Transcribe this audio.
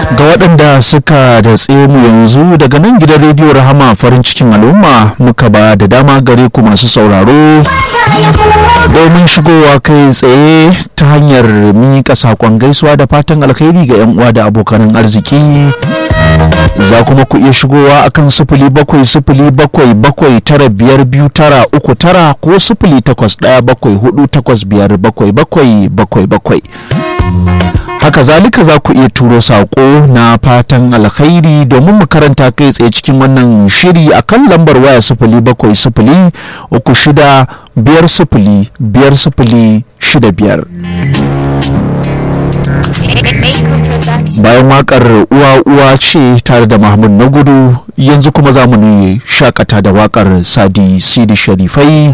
ga waɗanda suka da mu yanzu daga nan gidan rediyo rahama farin cikin al'umma muka ba da dama gare ku masu sauraro domin shigowa kai tsaye ta hanyar miƙa saƙon gaisuwa da fatan alkhairi ga 'yan uwa da abokanan arziki za kuma ku iya shigowa akan sifili bakwai sifili bakwai bakwai tara biyar biyu tara uku tara ko sifili takwas ɗaya bakwai hudu takwas biyar bakwai bakwai bakwai bakwai haka zalika za ku iya turo saƙo na fatan alkhairi domin mu karanta kai tsaye cikin wannan shiri a kan lambar waya sifili bakwai sifili uku shida biyar sifili biyar sifili shida biyar bayan wakar uwa uwa ce tare da mahmud na gudu yanzu kuma za mu shakata da wakar sadi sidi sharifai